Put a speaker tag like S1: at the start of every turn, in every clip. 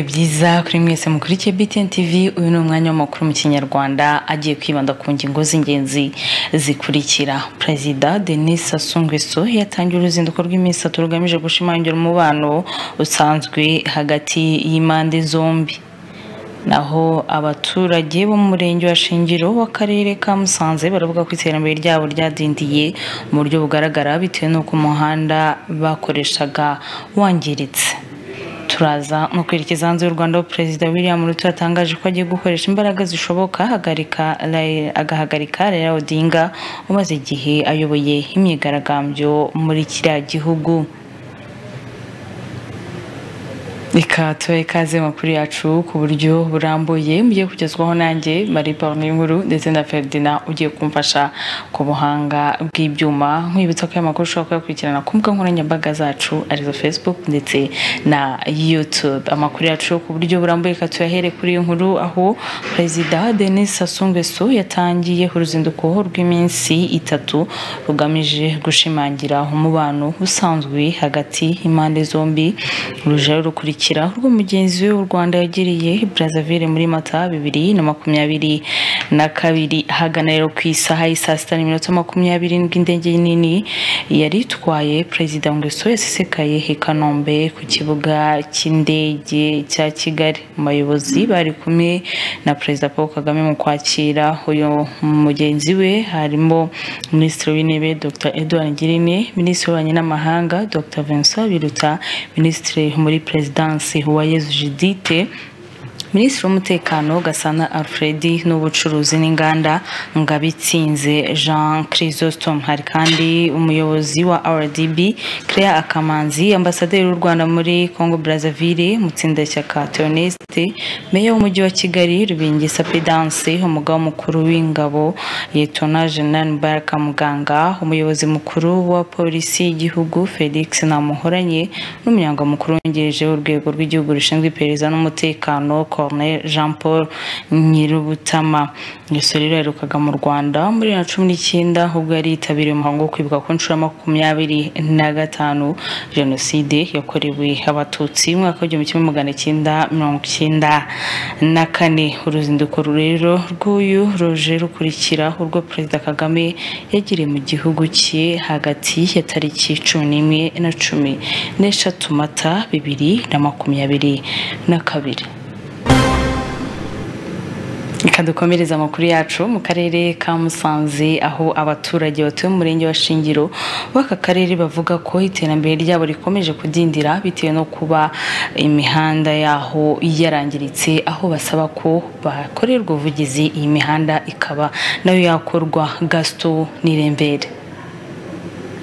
S1: byiza kuri mwese mukurikiye BTN TV uyu ni umwanya w'amakuru mu kinyarwanda agiye kwibanda ku ngingo z'ingenzi zikurikira perezida denis sassou nguesso yatangiye uruzinduko rw'iminsi itatu rugamije gushimangira umubano usanzwe hagati y'impande zombi naho abaturage bo mu murenge wa shingiro w'akarere ka musanze baravuga ko iterambere ryabo ryadindiye mu buryo bugaragara bitewe n'uko umuhanda bakoreshaga wangiritse turaza no kwerekeza hanze y'u rwanda aho perezida william ruto yatangaje ko agiye gukoresha imbaraga zishoboka ahagarika- Raila- agahagarika Raila odinga umaze igihe ayoboye imyigaragambyo muri kiriya gihugu reka tubahe ikaze mu makuru yacu ku buryo burambuye mugiye kugezwaho nanjye marie paul nkuru ndetse na ferdinand ugiye kumfasha ku buhanga bw'ibyuma nkwibutsa ko aya makuru ushobora kuyakurikirana ku mbuga nkoranyambaga zacu arizo facebook ndetse na youtube amakuru yacu ku buryo burambuye reka tuyahere kuri iyi nkuru aho perezida denis sassou nguesso yatangiye uruzinduko rw'iminsi itatu rugamije gushimangira umubano usanzwe hagati y'impande zombi uruja rukurikira urwo mugenzi we w'u Rwanda yagiriye i Brazzaville muri Mata bibiri na makumyabiri na kabiri ahagana rero ku isaha y'isaa sita n'iminota makumyabiri n'indwi indege nini yari itwaye perezida Nguesso yasesekaye i Kanombe ku kibuga cy'indege cya Kigali mu bayobozi bari kumwe na perezida Paul Kagame mu kwakira uyu mugenzi we harimo minisitiri w'intebe Dr Edouard Ngirente minisitiri w'ububanyi n'amahanga Dr Vincent Biruta minisitiri muri perezidansi Uwayezu Judithe Minisitiri w'Umutekano Gasana Alfred n'Ubucuruzi n'Inganda Ngabitsinze Jean Chrysostom hari kandi umuyobozi wa RDB Claire Akamanzi ambasaderi w'u Rwanda muri Congo Brazzaville Mutsindashyaka Theoneste Meya w'Umujyi wa Kigali Rubingisa Pedance umugaba mukuru w'ingabo Liyetona Jenerali Mubaraka Muganga umuyobozi mukuru wa polisi y'igihugu Felix Namuhoranye n'umunyamukuru wungirije w'urwego rw'igihugu rushinzwe iperereza n'umutekano Colonel Jean Paul Nyirubutama Gusa rero yaherukaga mu Rwanda muri bibiri na cumi n'icyenda ubwo yari yitabiriye umuhango wo kwibuka ku nshuro ya makumyabiri na gatanu Jenoside yakorewe Abatutsi mu mwaka w'igihumbi kimwe magana cyenda mirongo icyenda na kane uruzinduko rero rw'uyu ruje rukurikira urwo Perezida Kagame yagiriye mu gihugu cye hagati ya tariki cumi n'imwe na cumi n'eshatu Mata bibiri na makumyabiri na kabiri Reka dukomereze amakuru yacu mu karere ka Musanze aho abaturage batuye mu murenge wa Shingiro w'aka karere bavuga ko iterambere ryabo rikomeje kudindira bitewe no kuba imihanda yaho yarangiritse aho basaba ko bakorerwa ubuvugizi iyi mihanda ikaba nayo yakorwa Gaston Nirembere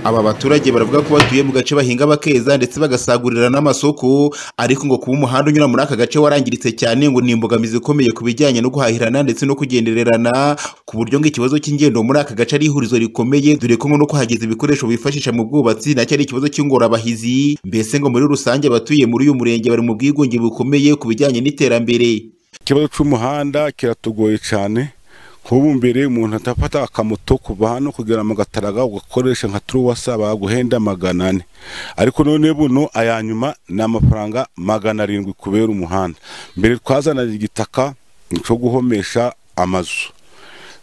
S2: aba baturage baravuga ko batuye mu gace bahinga bakeza ndetse bagasagurira n'amasoko ariko ngo kuba umuhanda unyura muri aka gace warangiritse cyane ngo ni imbogamizi ikomeye ku bijyanye no guhahirana ndetse no kugendererana ku buryo ngo ikibazo cy'ingendo muri aka gace ari ihurizo rikomeye dore ko ngo no kuhageza ibikoresho bifashisha mu bwubatsi nacyo ari ikibazo cy'ingorabahizi mbese ngo muri rusange abatuye muri uyu murenge bari mu bwigunge bukomeye ku bijyanye n'iterambere
S3: ikibazo cy'umuhanda kiratugoye cyane nk'ubu mbere umuntu atafata akamoto kuva hano kugera mu gataraga ugakoresha nka turuwasa baguhenda magana ane ariko none buno aya nyuma ni amafaranga magana arindwi kubera umuhanda mbere twazanaga igitaka cyo guhomesha amazu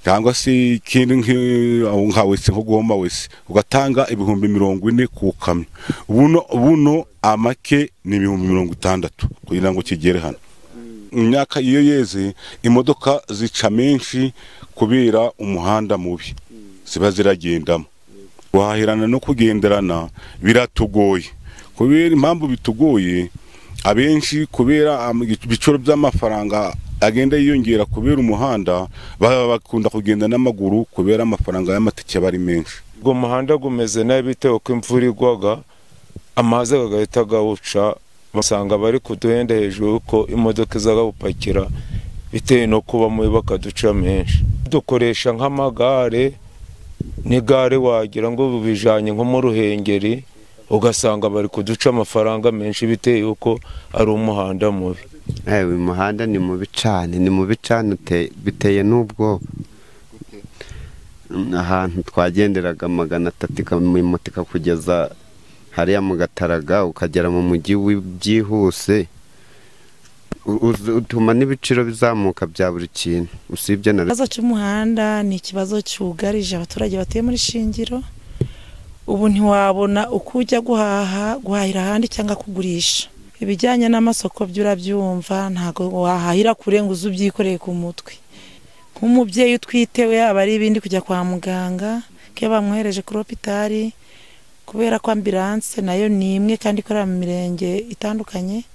S3: cyangwa se ikindi nk'i- nka wese nko guhoma wese ugatanga ibihumbi mirongo ine ku kamyo buno buno amake ni ibihumbi mirongo itandatu kugira ngo kigere hano imyaka iyo yeze imodoka zica menshi kubera umuhanda mubi ziba ziragendamo guhahirana no kugenderana biratugoye kubera impamvu bitugoye abenshi kubera am- ibiciro by'amafaranga agenda yiyongera kubera umuhanda baba bakunda kugenda n'amaguru kubera amafaranga y'amatike aba ari menshi
S4: ubwo muhanda gumeze nabi bitewe ko imvura igwaga amazi agahita agawuca basanga bari kuduhenda hejuru ko imodoka izagawupakira bitewe no kuba mubi bakaduca menshi dukoresha nk'amagare n'igare wagira ngo bijanye nko mu ruhengeri ugasanga bari kuduca amafaranga menshi bitewe yuko ari umuhanda mubi
S5: Eh, uyu muhanda ni mubi cyane ni mubi cyane ute- biteye n'ubwoba Mm, ahantu twagenderaga magana atatu ikamumoto ikakugeza hariya mu gataraga ukagera mu mujyi wi- byihuse u- uzi- utuma n'ibiciro bizamuka bya buri kintu usibye na
S6: ikibazo cy'umuhanda ni ikibazo cyugarije abaturage batuye muri shingiro ubu ntiwabona uko ujya guhaha guhahira ahandi cyangwa kugurisha ibijyanye n'amasoko byo urabyumva ntabwo wahahira kure ngo uze ubyikoreye ku mutwe nk'umubyeyi utwite we aba ari ibindi kujya kwa muganga ko iyo bamwohereje kuri hopitari kubera ko ambilanse nayo ni imwe kandi ikorera mu mirenge itandukanye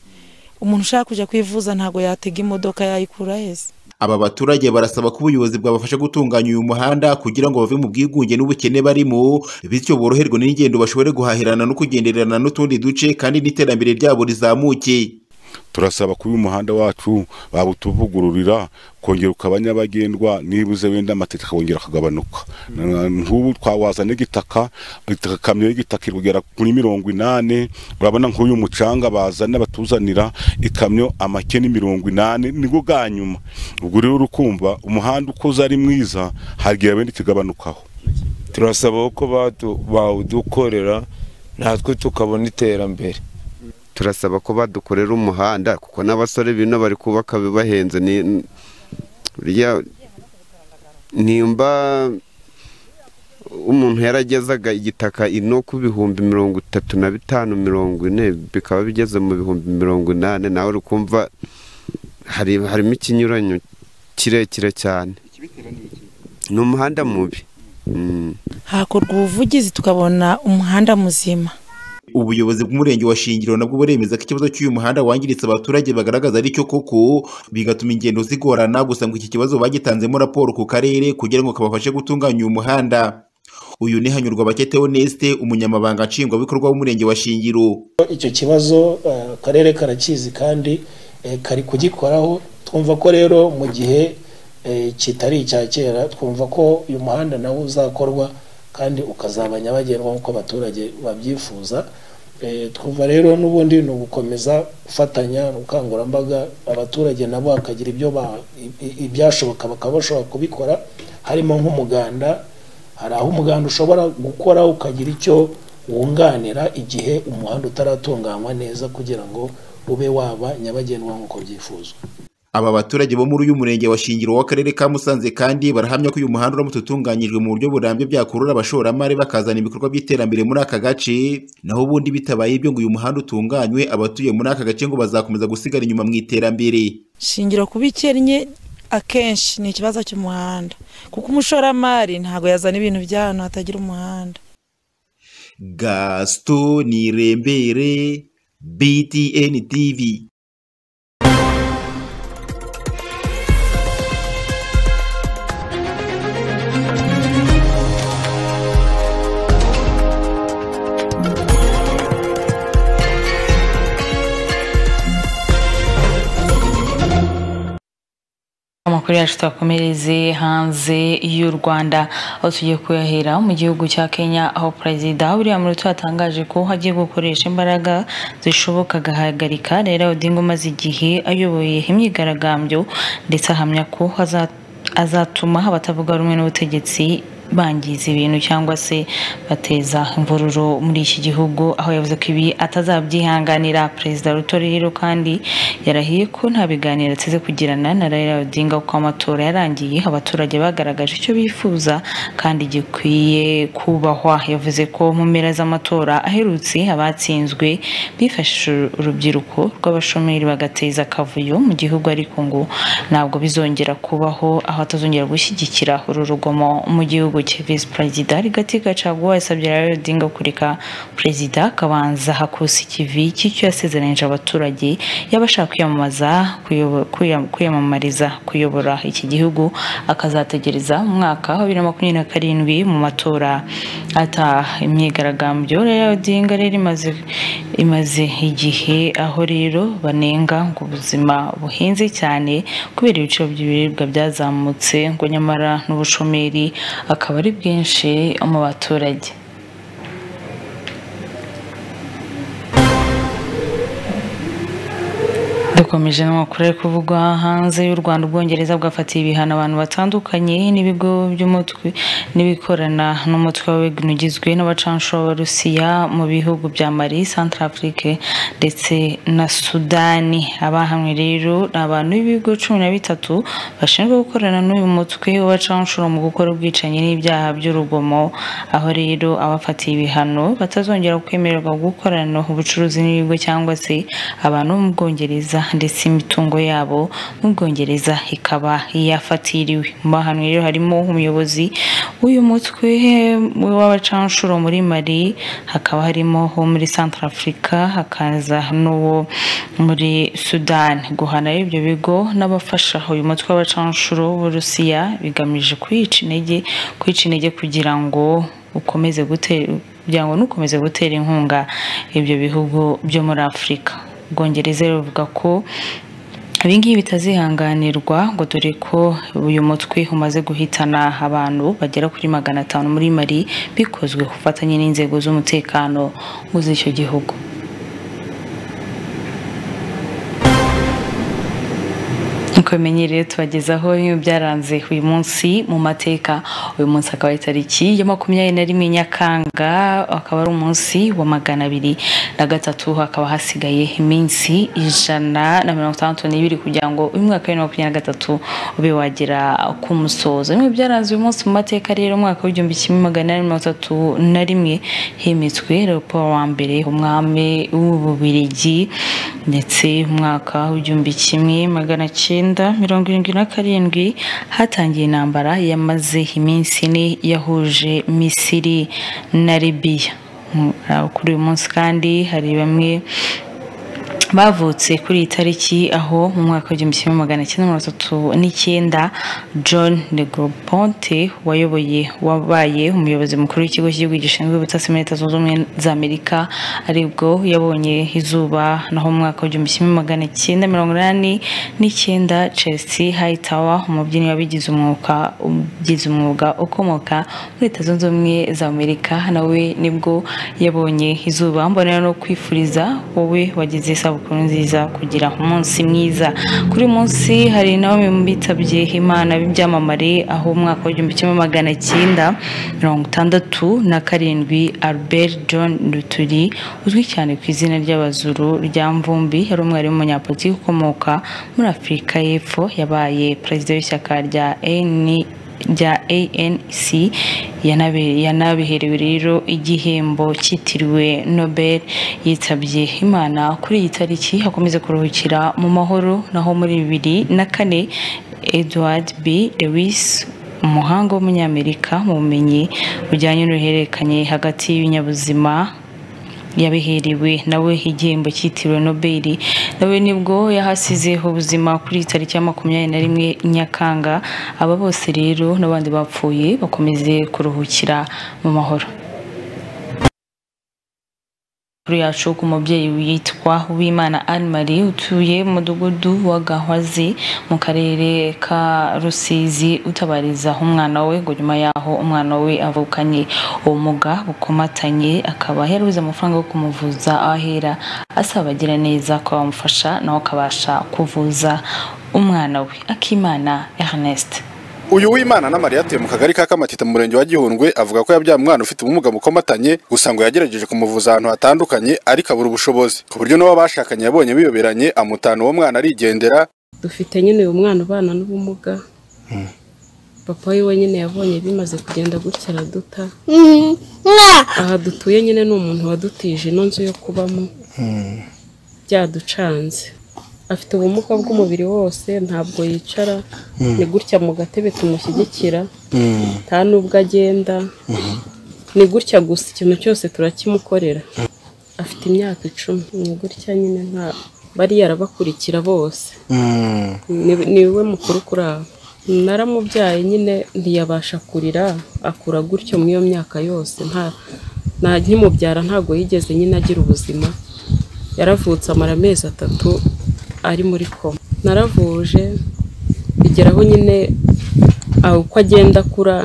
S6: umuntu ushaka kujya kwivuza ntabwo yatega imodoka yayikura heza
S2: aba baturage barasaba ko ubuyobozi bwabafasha gutunganya uyu muhanda kugira ngo bave mu bwigunge n'ubukene barimo bityo boroherwe n'ingendo bashobore guhahirana no kugendererana n'utundi duce kandi n'iterambere ryabo rizamuke
S3: turasaba kuba umuhanda wacu babutuvugururira ukongera ukaba nyabagendwa nibuze wenda amateka akongera akagabanuka Na- nk'ubu twawazana igitaka itaka- ikamyo y'igitaka iri kugera kuri mirongo inani urabona nk'uyu mucanga bazana batuzanira ikamyo amakeni mirongo inani nibwo bwa nyuma ubwo rero urukumva umuhanda ukoze ari mwiza hagira wenda ikigabanukaho
S4: turasaba ko badu- bawudukorera natwe tukabona iterambere
S5: turasaba ko badukorera umuhanda kuko n'abasore bino bari kubaka bibahenze ni burya nimba umuntu yaragezaga igitaka ino ku bihumbi mirongo itatu na bitanu mirongo ine bikaba bigeze mu bihumbi mirongo inani nawe uri kumva hari harimo ikinyuranyo kirekire cyane ni umuhanda mubi Mm.
S6: hakorwa ubuvugizi tukabona umuhanda muzima
S2: ubuyobozi bw'umurenge wa shingiro nabwo buremeza ko ikibazo cy'uyu muhanda wangiritse abaturage bagaragaza ari cyo koko bigatuma ingendo zigorana gusa ngo iki kibazo bagitanzemo raporo ku karere kugira ngo kabafashe gutunganya uyu muhanda uyu ni hanyurwa bakete honeste umunyamabanga nshingwabikorwa w'umurenge wa shingiro
S7: icyo kibazo eh, akarere karakizi kandi eh, kari kugikoraho twumva ko rero mu gihe eh, kitari icya kera twumva ko uyu muhanda nawo uzakorwa kandi ukazaba nyabagendwa nk'uko abaturage babyifuza Eh, twumva rero n'ubundi ni ugukomeza gufatanya ubukangurambaga abaturage nabo bakagira ibyo ba- i- ibyashoboka bakaba bashobora kubikora harimo nk'umuganda hari aho umuganda ushobora gukora ukagira icyo wunganira igihe umuhanda utaratunganywa neza kugira ngo ube waba nyabagendwa nk'uko byifuzwa
S2: Aba baturage bo muri uyu murenge wa Shingiro w'akarere ka Musanze kandi barahamya ko uyu muhanda uramutse utunganyijwe mu buryo burambye byakurura abashoramari bakazana ibikorwa by'iterambere muri aka gace naho ubundi bitabaye ibyo ngo uyu muhanda utunganywe abatuye muri aka gace ngo bazakomeza gusigara inyuma mu iterambere
S6: shingiro kuba ikennye akenshi ni ikibazo cy'umuhanda kuko umushoramari ntabwo yazana ibintu by'ahantu hatagira umuhanda
S2: Gaston Nirembere BTN TV
S1: amakuru yacu twakomereze hanze y'u rwanda aho tugiye kuyahera mu gihugu cya kenya aho perezida william ruto yatangaje ko hagiye gukoresha imbaraga zishoboka agahagarika rero odinga umaze igihe ayoboye imyigaragambyo ndetse ahamya ko haza- azatuma abatavuga rumwe n'ubutegetsi bangiza ibintu cyangwa se bateza imvururu muri iki gihugu aho yavuze ko ibi atazabyihanganira perezida ruto rero kandi yarahiye ko nta biganiro ateze kugirana na Raila Odinga kuko amatora yarangiye abaturage bagaragaje icyo bifuza kandi gikwiye kubahwa yavuze ko mu mpera z'amatora aherutse abatsinzwe bifashishije urubyiruko rw'abashomeri bagateza akavuyo mu gihugu ariko ngo ntabwo bizongera kubaho aho atazongera gushyigikira uru rugomo mu gihugu cye visi perezida rigati gacaguwa yasabye rero odinga kureka perezida akabanza hakusa ikivi cy'icyo yasezeranyije abaturage yaba ashaka kwiyamamaza kuyobo- kwiyam- kwiyamamariza kuyobora iki gihugu akazategereza mu mwaka wa bibiri na makumyabiri na karindwi mu matora ataha imyigaragambyo rero odinga rero imaze imaze igihe aho rero banenga ngo ubuzima buhenze cyane kubera ibiciro by'ibiribwa byazamutse ngo nyamara n'ubushomeri akaba ari bwinshi mu baturage dukomeje n'amakuru ari kuvugwa hanze y'u Rwanda ubwongereza bwafatiye ibihano abantu batandukanye n'ibigo by'umutwe n'ibikorana n'umutwe w'abagwin ugizwe n'abacancuro b'abarusiya mu bihugu bya mali centrafrique ndetse na sudani abahamwe rero ni abantu b'ibigo cumi na bitatu bashinzwe gukorana n'uyu mutwe w'abacancuro mu gukora ubwicanyi n'ibyaha by'urugomo aho rero abafatiye ibihano batazongera kwemererwa gukorana ubucuruzi n'ibigo cyangwa se abantu bo mu Bwongereza ndetse imitungo yabo mu Bwongereza ikaba yafatiriwe mu bahanwe rero harimo umuyobozi w'uyu mutwe w'abacanshuro muri Mali hakaba harimo uwo muri Central Africa hakaza n'uwo muri Sudan guhana ibyo bigo n'abafasha uyu mutwe w'abacanshuro b'Uburusiya bigamije kwica intege kwica intege kugira ngo ukomeze gutera kugira ngo nukomeze gutera inkunga ibyo bihugu byo muri Afurika Ubwongereza ruvuga ko ibingibi bitazihanganirwa ngo dore ko uyu mutwe umaze guhitana abantu bagera kuri magana atanu muri Mali bikozwe ku bufatanye n'inzego z'umutekano z'icyo gihugu nk'uko bimenyereye tubagezaho byaranze uyu munsi mu mateka uyu munsi akaba ari tariki ya makumyabiri na rimwe nyakanga akaba ari umunsi wa magana abiri na gatatu hakaba hasigaye iminsi ijana na mirongo itandatu n'ibiri kugira ngo uyu mwaka wa makumyabiri na gatatu ube wagera ku musozo bimwe byaranze uyu munsi mu mateka rero umwaka w'igihumbi kimwe magana inani mirongo itatu na rimwe hemetswe raporo wa mbere umwami w'ububirigi ndetse umwaka w'igihumbi kimwe magana cyenda mirongo irindwi na karindwi hatangiye intambara yamaze iminsi ine yahuje misiri na libiya kuri uyu munsi kandi hari bamwe bavutse kuri iyi tariki aho mu mwaka w'igihumbi kimwe magana cyenda mirongo itatu n'icyenda john de groponte wayoboye wabaye umuyobozi mukuru w'ikigo cy'igihugu gishinzwe ubutasi muri leta zunze ubumwe za amerika aribwo yabonye izuba naho mu mwaka w'igihumbi kimwe magana cyenda mirongo inani n'icyenda chelsea hightower umubyinnyi wabigize umwuga ubigize umwuga ukomoka muri leta zunze ubumwe za amerika nawe nibwo yabonye izuba mbonera no kwifuriza wowe wagize isabukuru isabukuru nziza kugira umunsi mwiza kuri munsi hari nawe bitabye imana b'ibyamamare aho umwaka w'igihumbi kimwe magana cyenda mirongo itandatu na karindwi albert john ruturi uzwi cyane ku izina ry'abazuru rya mvumbi yari umwarimu w'umunyapolitiki ukomoka muri afurika y'epfo yabaye perezida w'ishyaka rya eni rya ANC yanabiherewe rero igihembo cyitiriwe Nobel yitabye Imana kuri iyi tariki hakomeza kuruhukira mu mahoro naho muri bibiri na kane Edward B Lewis umuhanga w'umunyamerika mu bumenyi bujyanye n'uruhererekanye hagati y'ibinyabuzima yabiherewe nawe igihembo cyitiriwe Nobel nawe nibwo yahasizeho ubuzima kuri tariki ya makumyabiri na rimwe Nyakanga aba bose rero n'abandi bapfuye bakomeze kuruhukira mu mahoro kuri yacu ku mubyeyi witwa Uwimana Anne-Marie utuye mu mudugudu wa Gahwazi mu karere ka Rusizi utabariza umwana we ngo nyuma yaho umwana we avukanye ubumuga bukomatanye akaba yarabuze amafaranga yo kumuvuza ahera asaba agira neza ko bamufasha nawe akabasha kuvuza umwana we Akimana Ernest
S8: uyu w'imana n'amariya atuye mu kagari ka kamatita mu murenge wa gihundwe avuga ko yabyaye umwana ufite ubumuga bukomatanye gusa ngo yagerageje kumuvuza ahantu hatandukanye ariko abura ubushobozi ku buryo n'uwo bashakanye yabonye biyoberanye amutana uwo mwana arigendera
S9: dufite nyine uyu mwana ubana n'ubumuga papa we wenyine yabonye bimaze kugenda gutya araduta aha dutuye nyine ni umuntu wadutije ino nzu yo kubamo byaducanze afite ubumuga bw'umubiri wose ntabwo yicara ni gutya mu gatebe tumushyigikira nta n'ubwo agenda ni gutya gusa ikintu cyose turakimukorera afite imyaka icumi ni gutya nyine nta bariya arabakurikira bose ni we mukuru kuri abo naramubyaye nyine ntiyabasha kurira akura gutyo muri iyo myaka yose nta nkimubyara ntabwo yigeze nyine agira ubuzima yaravutse amara amezi atatu ari muri koma naravuje bigeraho nyine uko agenda akura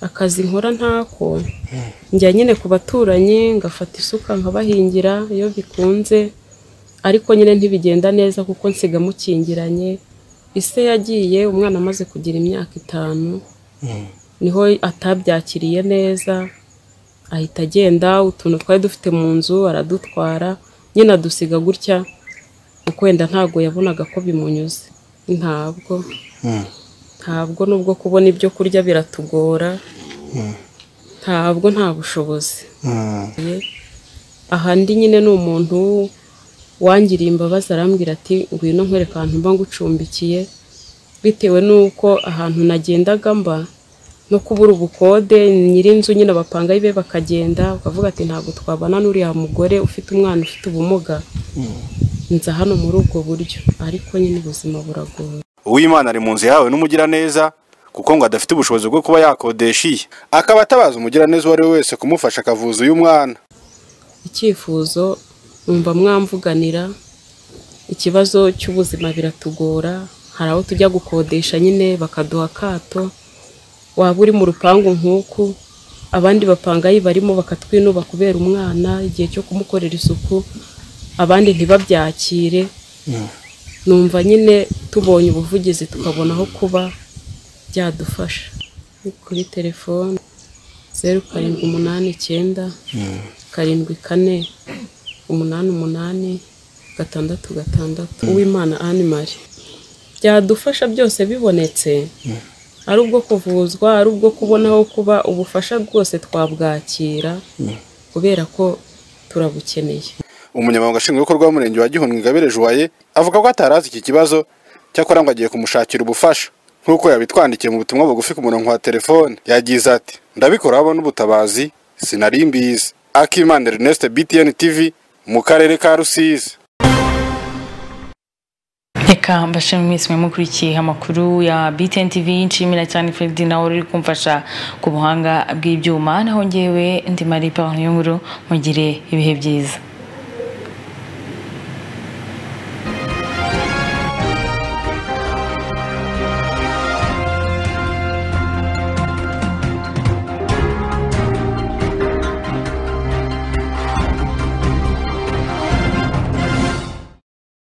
S9: akazi nkora ntako njya nyine ku baturanyi ngafata isuka nkabahingira iyo bikunze ariko nyine ntibigenda neza kuko nsiga mukingiranye ise yagiye umwana amaze kugira imyaka itanu niho atabyakiriye neza ahita agenda utuntu twari dufite mu nzu aradutwara nyine adusiga gutya kuko wenda ntabwo yabonaga ko bimunyuze ntabwo ntabwo nubwo kubona ibyo kurya biratugora ntabwo nta bushobozi ahandi nyine ni umuntu wangiriye imbabazi arambwira ati ngwino nkwereka ahantu mba ngucumbikiye bitewe n'uko ahantu nagendaga mba no kubura ubukode nyir'inzu nyine bapanga ibe bakagenda ukavuga ati ntabwo twabana n'uriya mugore ufite umwana ufite ubumuga nza hano muri ubwo buryo ariko nyine ubuzima buragoye
S8: uwimana ari mu nzu yahawe n'umugiraneza kuko ngo adafite ubushobozi bwo kuba yakodesha iye akaba atabaza umugiraneza uwo ari we wese kumufasha akavuza uyu mwana
S9: icyifuzo numva mwamvuganira ikibazo cy'ubuzima biratugora hari aho tujya gukodesha nyine bakaduha akato waba uri mu rupangu nk'uku abandi bapanga barimo bakatwinuba kubera umwana igihe cyo kumukorera isuku abandi ntibabyakire numva nyine tubonye ubuvugizi tukabona aho kuba byadufasha Ni kuri telefone zeru karindwi umunani icyenda karindwi kane umunani umunani gatandatu gatandatu uwimana animari byadufasha byose bibonetse ari ubwo kuvuzwa ari ubwo kubona aho kuba ubufasha bwose twabwakira kubera ko turabukeneye
S8: umunyamabanga nshingwabikorwa w'umurenge wa gihundwe ingabire juwaye avuga ko atarazi iki kibazo cyakora ngo agiye kumushakira ubufasha nk'uko yabitwandikiye mu butumwa bugufi ku murongo wa telefone yagize ati ndabikora habona ubutabazi sinari mbizi akimana ernest btn tv mu karere ka rusizi
S1: reka mbashimire mwese mwamukurikiye amakuru ya BTN TV nshimira cyane Ferdinand nawe uri kumfasha ku buhanga bw'ibyuma naho ngewe ndi Marie Paul Nyunguru mugire ibihe byiza